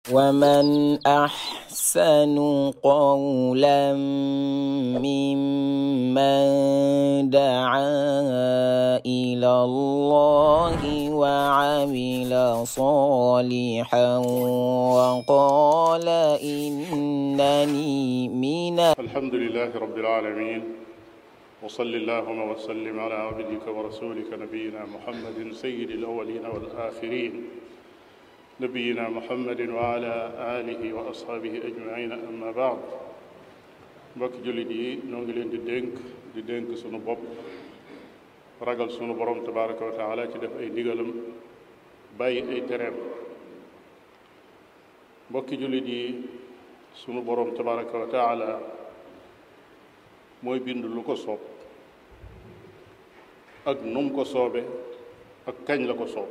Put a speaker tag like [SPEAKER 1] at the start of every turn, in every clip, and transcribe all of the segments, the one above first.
[SPEAKER 1] ومن أحسن قولا ممن دعا إلى الله وعمل صالحا وقال إنني من
[SPEAKER 2] الحمد لله رب العالمين وصل اللهم وسلم على عبدك ورسولك نبينا محمد سيد الأولين والآخرين نبينا محمد وعلى آله وأصحابه أجمعين أما بعد mbokk jullit yi ñoo ngi leen di dénk di dénk sunu bopp ragal sunu borom tabaraka wa taala ci def ay ndigalam bàyyi ay tereem mbokki jullit yi sunu borom tabaraka wa taala mooy bind lu ko soob ak num ko soobe ak kañ la ko soob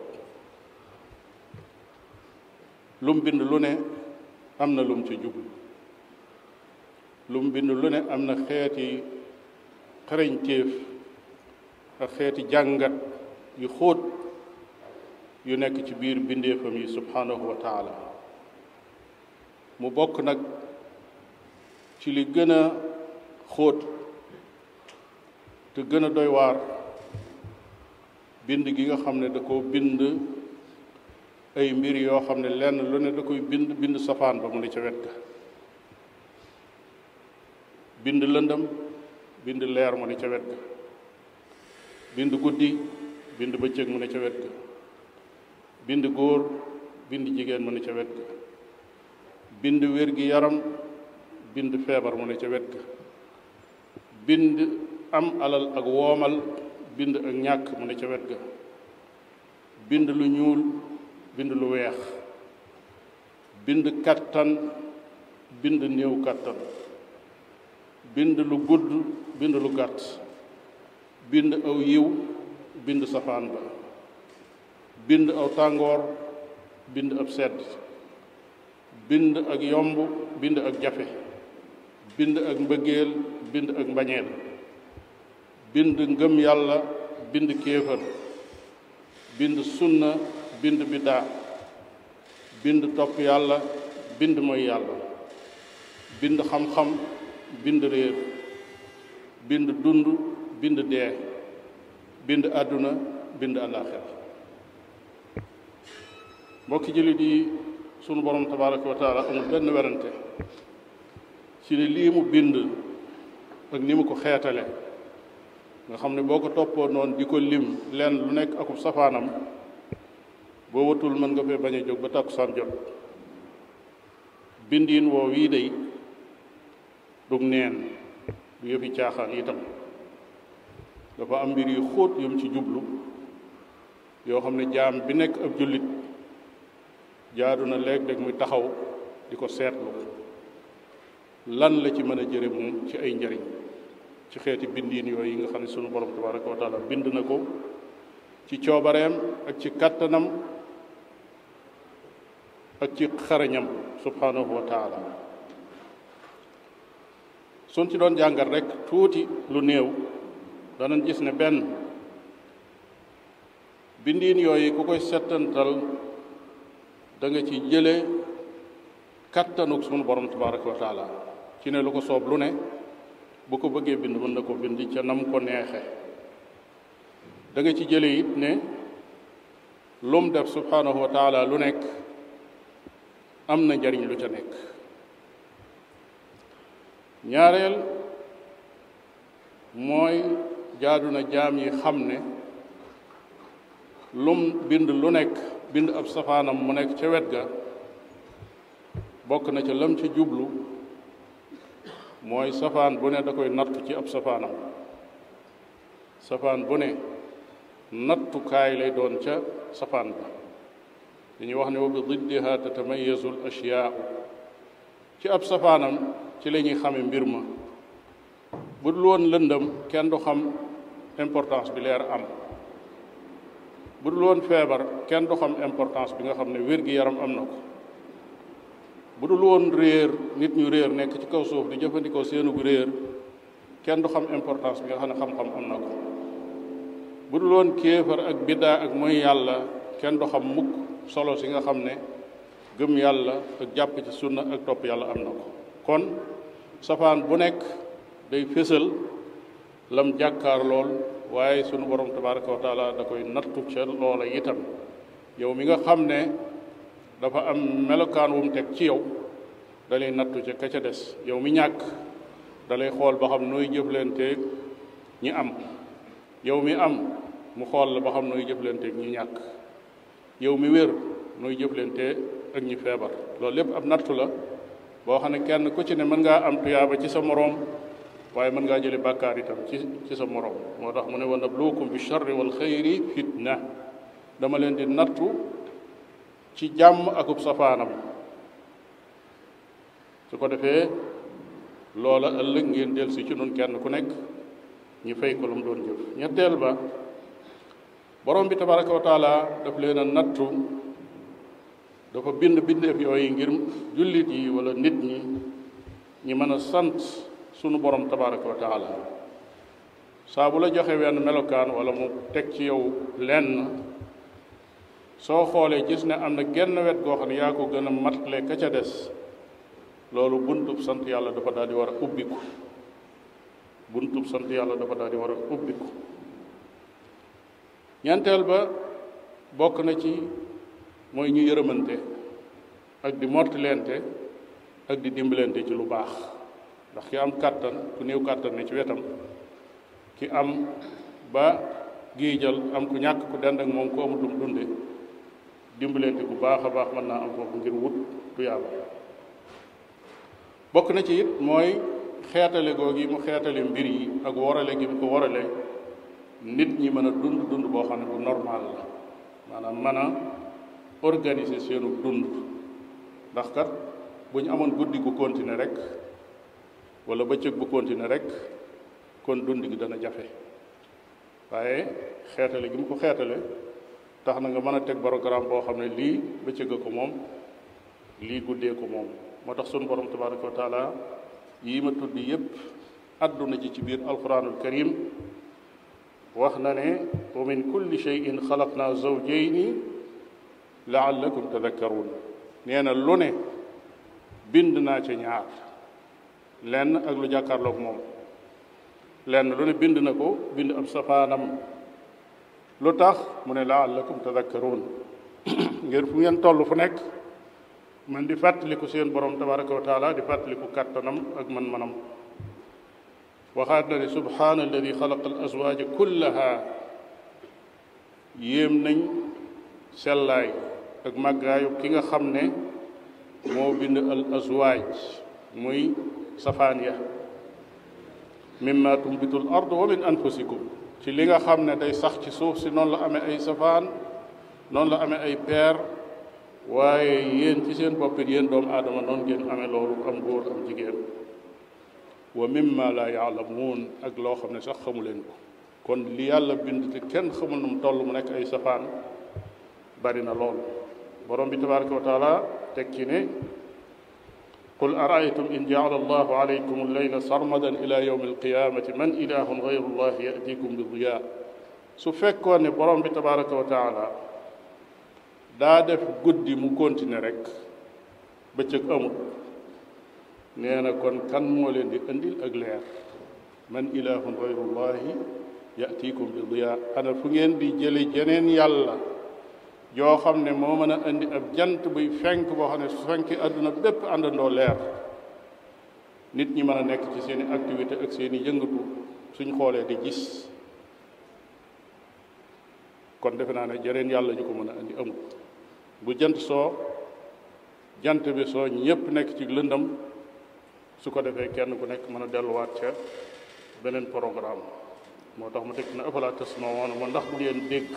[SPEAKER 2] lum bind lu ne am na lum ci jublu lum bind lu ne am na xeeti xarañtéef ak xeeti jàngat yu xóot yu nekk ci biir bindeefam yi subhanahu wa taala mu bokk nag ci li gën a xóot te gën a doy waar bind gi nga xam ne da koo bind ay mbir yoo xam ne lenn lu ne da koy bind bind safaan ba mu ne ca wet ga bind lëndam bind leer mu ne ca wet ga bind guddi bind bëccëg mu ne ca wet ga bind góor bind jigéen mu ne ca wet ga bind wér gi yaram bind feebar mu ne ca wet ga bind am alal ak woomal bind ak ñàkk mu ne ca wet ga bind lu ñuul bind lu weex bind kattan bind néew kattan bind lu gudd bind lu gàtt bind aw yiw bind safaan ba bind aw tàngoor bind ab sedd bind ak yomb bind ak jafe bind ak mbëggeel bind ak mbañeel bind ngëm yàlla bind kéefër bind sunna bind biddaa bind topp yàlla bind mooy yàlla bind xam-xam bind réer bind dund bind dee bind àdduna bind àllaaxira mbokki jullit yi sunu borom tabaraka wa taala amul benn werante ci ne lii mu bind ak ni mu ko xeetale nga xam ne boo ko toppoo noonu di ko lim leen lu nekk akub safaanam boo watul mën nga fee bañ a jóg ba takkusaan jot bindiin woo wii day dug neen du yëfi caaxaan itam dafa am mbir yu xóot yum ci jublu yoo xam ne jaam bi nekk ab jullit jaadu na léeg-léeg muy taxaw di ko seetlu lan la ci mën a jëre moom ci ay njariñ ci xeeti bindiin yooyu yi nga xam ne sunu borom tabaraka wa taala bind na ko ci coobareem ak ci kàttanam ak ci xarañam subhanahu wa taala suñ ci doon jàngat rek tuuti lu néew danañ gis ne benn bindiin yooyu ku koy settantal da nga ci jële kattanuk sunu borom tabaraka wa taala ci ne lu ko soob lu ne bu ko bëggee bind mën na ko bind ca nam ko neexe da nga ci jële it ne lum def subhanahu wa taala lu nekk am na njariñ lu ca nekk ñaareel mooy jaadu na jaam yi xam ne lum bind lu nekk bind ab safaanam mu nekk ca wet ga bokk na ca lam ci jublu mooy safaan bu ne da koy nattu ci ab safaanam safaan bu ne nattukaay lay doon ca safaan ba dañuy wax ne wa bi diddiha tatamayazu l ashyaau ci ab safaanam ci la ñuy xame mbir ma bu dul woon lëndëm kenn du xam importance bi leer am bu dul woon feebar kenn du xam importance bi nga xam ne wér-gi-yaram am na ko bu dul woon réer nit ñu réer nekk ci kaw suuf di jëfandikoo seenug réer kenn du xam importance bi nga xam ne xam-xam am na ko bu dul woon kéefar ak biddaa ak mooy yàlla kenn du xam mukk solo si nga xam ne gëm yàlla ak jàpp ci sunna ak topp yàlla am na ko kon safaan bu nekk day fésal lam jàkkaar lool waaye sunu borom tabaraka wa taala da koy nattu ca loola itam yow mi nga xam ne dafa am melokaan wu mu teg ci yow da lay nattu ca ka ca des yow mi ñàkk da lay xool ba xam nooy jëflanteeg ñi am yow mi am mu xool la ba xam nooy jëflanteeg ñi ñàkk yow mi wér nooy jëflante ak ñi feebar loolu lépp ab nattu la boo xam ne kenn ku ci ne mën ngaa am tuyaaba ci sa moroom waaye mën ngaa jële bàkkaar itam ci ci sa moroom moo tax mu ne wa nabluukum bi charri wal xayri fitna dama leen di nattu ci jàmm akub safaanam su ko defee loola ëllëg ngeen del si ci nun kenn ku nekk ñi fay ko lu mu doon jëf ñetteel ba borom bi tabaraka wa taala daf leen a nattu dafa bind bindeef yooyu ngir jullit yi wala nit ñi ñi mën a sant sunu borom tabaraka wa taala saa bu la joxe wenn melokaan wala mu teg ci yow lenn soo xoolee gis ne am na genn wet goo xam ne yaa ko gën a matle ka ca des loolu buntub sant yàlla dafa daal di war a ubbiku buntub sant yàlla dafa daal di war a ubbiku ñeenteel ba bokk na ci mooy ñu yërëmante ak di mottilente ak di dimbalante ci lu baax ndax ki am kàttan ku néew kàttan ne ci wetam ki am ba giijal am ku ñàkk ku dend ak moom ku amul lu mu dunde dimbalante bu baax a baax mën naa am foofu ngir wut tuyaaba bokk na ci it mooy xeetale googi mu xeetale mbir yi ak warale gi mu ko warale nit ñi mën a dund dund boo xam ne bu normal la maanaam mën a organiser seenu dund ndax kat bu ñu amoon guddi gu continuer rek wala bëccëg bu continuer rek kon dund gi dana jafe waaye xeetale gi mu ko xeetale tax na nga mën a teg programme boo xam ne lii bëccëg a ko moom lii guddee ko moom moo tax sunu borom tabaraka wa taala yii ma tudd yépp àdduna ji ci biir alquranul karim wax na ne wa min kulli cheyin xalaqna zawjayni laallakum tadakkaruun nee na lu ne bind naa ca ñaar lenn ak lu jàkkaarloog moom lenn lu ne bind na ko bind ab safaanam lu tax mu ne laallakum tadakkaruun ngir fu ngeen toll fu nekk man di fàttaliku seen borom tabaraka wa taala di fàttaliku kàttanam ak man-manam waxaat na ne subhaana alladi xalaqa al azwaaja kullaha yéem nañ sellaay ak màggaayu ki nga xam ne moo bind al azwaaj muy safaan ya mimma tumbitu l ard wa min anfusikum ci li nga xam ne day sax ci suuf si noonu la amee ay safaan noonu la amee ay peer waaye yéen ci seen boppit yéen doomu aadama noonu ngeen amee loolu am góor am jigéen wa mimma la yaalamuun ak loo xam ne sax xamu leen ko kon li yàlla bind te kenn xamul nu mu toll mu nekk ay safaan bari na lool borom bi tabaraka wa taala teg ci ne qul araaytum in jaala allahu alaykum alleyla sarmadan ila yawmi alqiyamati man ilahun gayru llahi yatikum bi diya su fekkoon ne borom bi tabaraka wa taala daa def guddi mu continuer rek bëccëg amul nee na kon kan moo leen di indil ak leer man ilahun gayru llahi yatikum bi diya ana fu ngeen di jële jeneen yàlla joo xam ne moo mën a indi ab jant buy fenk boo xam ne su fenki àdduna bépp àndandoo leer nit ñi mën a nekk ci seeni activité ak seeni yëngatu suñ xoolee di gis kon defe naa ne jeneen yàlla ñu ko mën a indi amul bu jant soo jant bi soo ñépp nekk ci lëndam su ko defee kenn ku nekk mën a delluwaat ca beneen programme moo tax mu teg na afala tasmawoon mo ndax bu ngeen dégg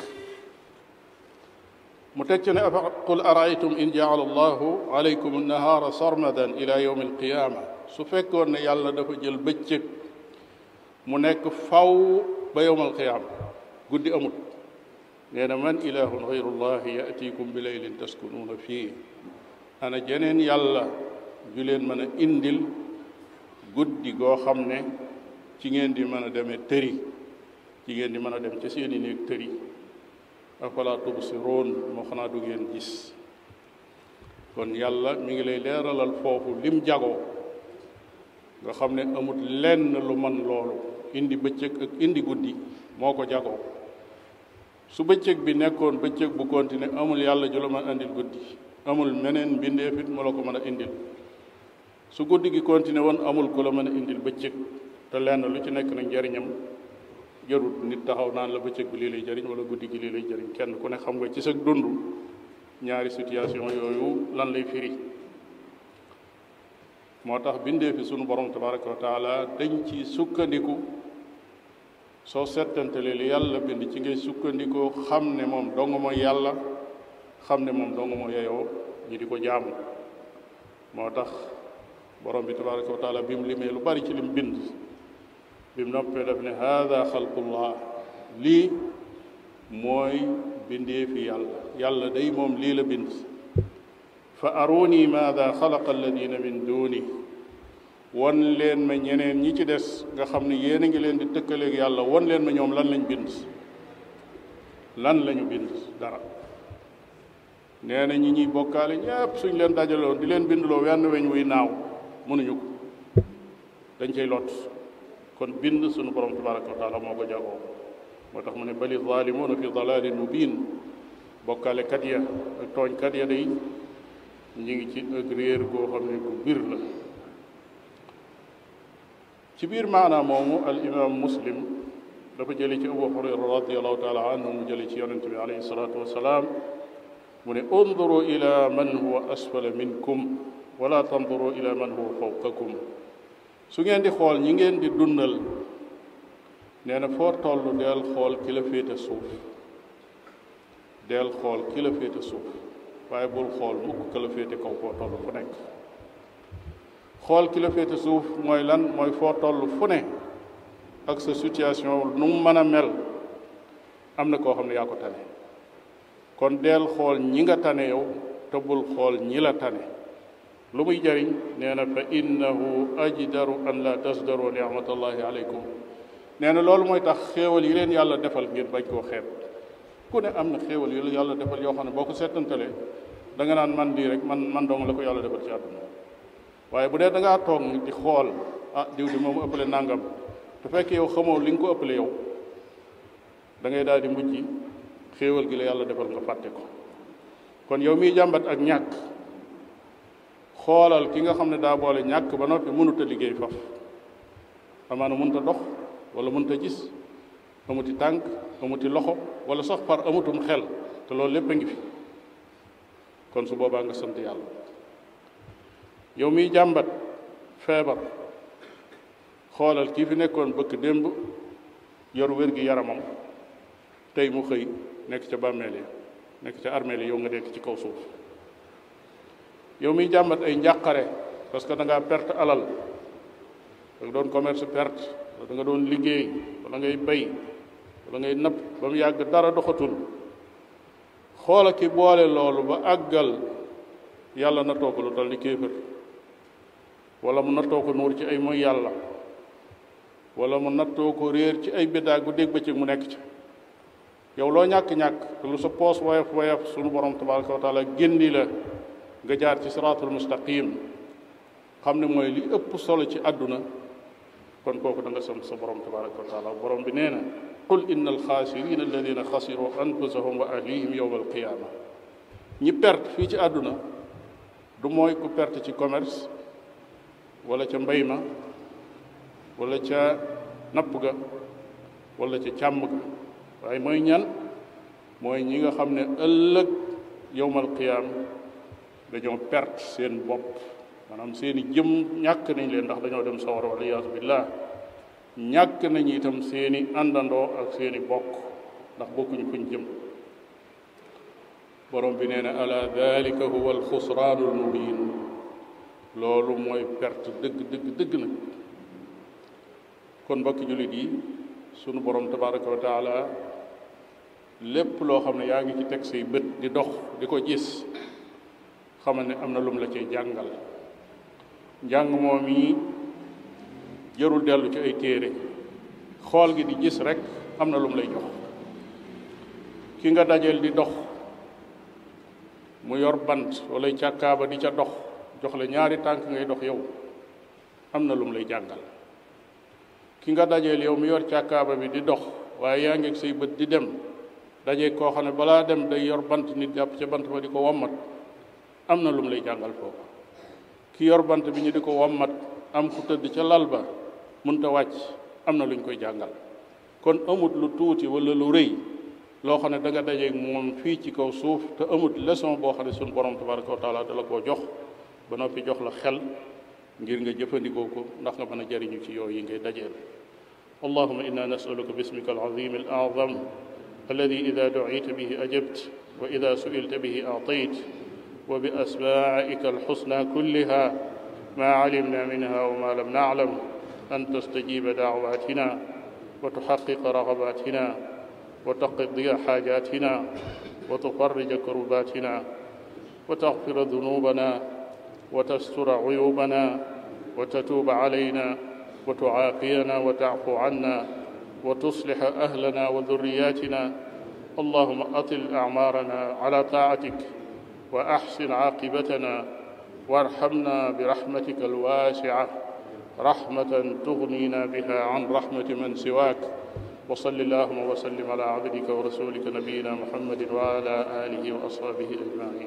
[SPEAKER 2] mu teg ci ne qul araaytum in jaala allahu alaykum annahaara sarmadan ila yawm alqiyama su fekkoon ne yàlla dafa jël bëccëg mu nekk faw ba yawm alqiyama guddi amut nee na man ilahun gayru llahi yatikum bi leylin taskunuuna fii ana jeneen yàlla ju leen mën a indil guddi goo xam ne ci ngeen di mën a demee tëri ci ngeen di mën a dem ca seeni néeg tëri afala tubsiroon moo xanaa du ngeen gis kon yàlla mi ngi lay leeralal foofu lim jagoo nga xam ne amut lenn lu man loolu indi bëccëg ak indi guddi moo ko jagoo su bëccëg bi nekkoon bëccëg bu continuer amul yàlla ju la mën indil guddi amul meneen mbindeefit mu la ko mën a indil su guddi gi continuer woon amul ku la mën a indil bëccëg te lenn lu ci nekk nag njariñam jarut nit taxaw naan la bëccëg bi lii lay jëriñ wala guddi gi lii lay jëriñ kenn ku ne xam nga ci sa dund ñaari situation yooyu lan lay firi moo tax bindee fi sunu borom tabaraka wa taala dañ ci sukkandiku soo settantale li yàlla bind ci ngay sukkandikoo xam ne moom dong mooy yàlla xam ne moom dong moo yeyoo ñi di ko jaamu moo tax borom bi tabaraka wa taala bi mu limee lu bari ci lim bind bi mu noppee daf ne haada xalqullah lii mooy bindee fi yàlla yàlla day moom lii la bind fa aruni maada xalaqa alladina min duni won leen ma ñeneen ñi ci des nga xam ne yéen a ngi leen di tëkkaleeg yàlla won leen ma ñoom lan lañ bind lan lañu bind dara nee na ñi ñuy bokkaale ñépp suñ leen dajaloon di leen bindloo wenn weñ wuy naaw mënuñu ko dañ cay lot kon bind sunu borom tabaraka wa taala moo ko jagoo moo tax mu ne bali zaalimuuna fi dalalin mubin bokkaale kat ya ak tooñ kat ya day ñi ngi ci ak réer goo xam ne bu bir la ci biir maanaam moomu al imam muslim dafa jële ci abu hurayra radiallahu taala anhu mu jële ci yonente bi alayhi salatu wasalaam mu ne unduru ila man huwa asfala minkum wala tanduru ila man huwa fawqakum su ngeen di xool ñi ngeen di dundal nee na foo toll deel xool ki la féete suuf deel xool ki la féete suuf waaye bul xool mukk ki la féete kaw foo toll fu nekk xool ki la féete suuf mooy lan mooy foo toll fu ne ak sa situation nu mu mën a mel am na koo xam ne yaa ko tane kon deel xool ñi nga tane yow te bul xool ñi la tane lu muy jariñ nee na fa innahu ajdaru an la tasdaru nicmatallahi aleykum nee na loolu mooy tax xéewal yi leen yàlla defal ngeen bañ koo xeeb ku ne am na xéewal yu la yàlla defal yoo xam ne boo ko seetantalee da nga naan man lii rek man man dong la ko yàlla defal ci àdduna waaye bu dee da ngaa toog di xool ah diw di moom ëppale nangam te fekk yow xamoo li nga ko ëppale yow da ngay daal di mujj xéewal gi la yàlla defal nga fàtte ko kon yow miy jàmbat ak ñàkk xoolal ki nga xam ne daa boole ñàkk ba noppi mënut a liggéey faf amaana mënut a dox wala mënut a gis amuti tànk amuti loxo wala sax par amutum xel te loolu lépp a ngi fi kon su boobaa nga sant yàlla yow miy jàmbat feebar xoolal kii fi nekkoon bëkk démb yor wér gi yaramam tey mu xëy nekk ca bàmmeel yi nekk ca armeel yi yow nga nekk ci kaw suuf yow miy jàmbat ay njàqare parce que da ngaa perte alal da nga doon commerce perte wala da nga doon liggéey wala ngay bay wala ngay napp ba mu yàgg dara doxatul xoola ki boole loolu ba àggal yàlla nattoo ko lu tal ni kéefër wala mu nattoo ko nuur ci ay mooy yàlla wala mu nattoo ko réer ci ay biddaa gu dégg bëccëg mu nekk ci yow loo ñàkk-ñàkk te lu sa poos woyof woyof sunu borom tabaraka wa taala génni la nga jaar ci siraatul mustaqim xam ne mooy li ëpp solo ci àdduna kon kooku da nga sant sa borom tabaraka wa taala borom bi nee na qul inna alxaasirina alladina xasiru anfusahum wa ahlihim yowma alqiyama ñi perte fii ci àdduna du mooy ku perte ci commerce wala ca mbay ma wala ca napp ga wala ca càmm ga waaye mooy ñan mooy ñi nga xam ne ëllëg yowmal qiyaam dañoo perte seen bopp maanaam seeni jëm ñàkk nañ leen ndax dañoo dem sawar wala iyaasu billah ñàkk nañ itam seeni àndandoo ak seeni bokk ndax bokkuñu fuñ jëm borom bi nee na ala dalika huwa alxusraanu almubin loolu mooy perte dëgg dëgg dëgg nag kon mbokki jullit yi sunu borom tabaraka wa taala lépp loo xam ne yaa ngi ci teg say bët di dox di ko gis xamal ne am na lum la cay jàngal njàng moom yi jarul dellu ci ay téere xool gi di gis rek am na lum lay jox ki nga dajeel di dox mu yor bant wala càkkaaba di ca dox jox la ñaari tànk ngay dox yow am na lum lay jàngal ki nga dajeel yow mi yor càkkaaba bi di dox waaye yaa ngi ak say bët di dem daje koo xam ne balaa dem day yor bant nit jàpp ca bant ba di ko wommat am na lum lay jàngal foofu ki yor bant bi ñu di ko wommat am ku tëdd ca lal ba munta wàcc am na luñ koy jàngal kon amut lu tuuti wala lu rëy loo xam ne da nga dajeeg moom fii ci kaw suuf te amut leçon boo xam ne suñu borom tabaraka wa taala da la koo jox ba noppi jox la xel ngir nga jëfandikoo ko ndax nga mën a jariñu ci yooyu yi ngay dajeel allahuma inna nasaluka bismika alazim alazam alladi ida ducita bihi ajabt wa ida suilta bihi aatayt wa bi asmaika alxusna kulliha ma calimna minha wa ma lam naclam an tastajiba dacwatina wa tuxaqiqa ragabatina wa taqdiya xaajatina wa tufarrija kurbatina wa taxfira dunubana وتستر عيوبنا وتتوب علينا وتعافينا وتعفو عنا وتصلح أهلنا وذرياتنا اللهم أطل أعمارنا على طاعتك وأحسن عاقبتنا وارحمنا برحمتك الواسعة رحمة تغنينا بها عن رحمة من سواك وصل اللهم وسلم على عبدك ورسولك نبينا محمد وعلى آله وأصحابه أجمعين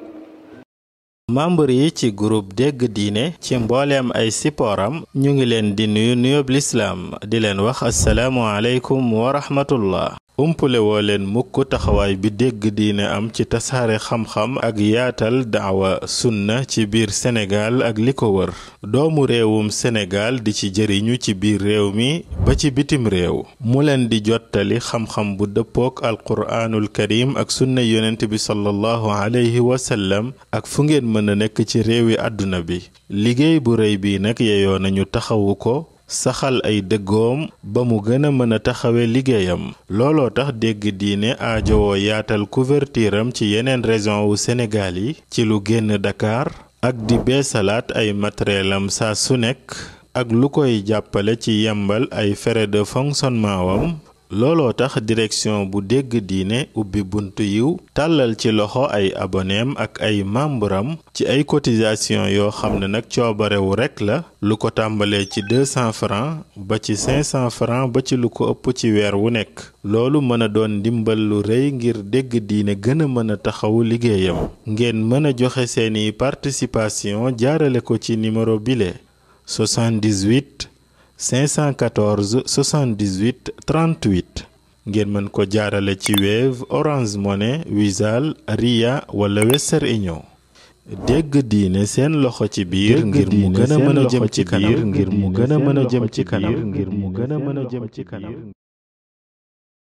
[SPEAKER 3] membre yi ci groupe dégg diine ci mbooleem ay sipooram ñu ngi leen di nuyu nuyób lislaam di leen wax asalaamu aleykum wa rahmatullah umpule woo leen mukk taxawaay bi dégg diine am ci tasaare xam-xam ak yaatal daawa sunna ci biir Sénégal ak li ko wër doomu réewum Sénégal di ci jëriñu ci biir réew mi ba ci bitim réew mu leen di jottali xam-xam bu dëppook alquraanul karim ak sunna yonent bi sallallahu alayhi wa sallam ak fu ngeen mën a nekk ci réewi àdduna bi liggéey bu rëy bi nag yeyoo nañu taxawu ko saxal ay dëggoom ba mu gën a mën a taxawe liggéeyam looloo tax dégg diine aajowoo yaatal couverture am ci yeneen région wu Sénégal yi ci lu génn Dakar ak di beesalaat ay matériel am saa su nekk ak lu koy jàppale ci yembal ay frais de fonctionnement wam looloo tax direction bu dégg diine ubbi buntu yiw tàllal ci loxo ay aboneem ak ay membram ci ay cotisation yoo xam ne nag coobarewu rekk la lu ko tàmbalee ci 200 francs ba ci 500 francs ba ci lu ko ëpp ci weer wu nekk loolu mën a doon ndimbal lu rëy ngir dégg diine gën a mën a taxawu liggéeyam ngeen mën a joxe seeni participation jaarale ko ci numéro bile 78 514 78 38 ngeen mën ko jaarale ci Wave Orange Money Wizall Ria wala Western Union dégg diine seen loxo ci biir ngir mu gën a mën a jëm ci kanam ngir mu gën a mën a jëm ci kanam ngir mu gën a mën a jëm ci kanam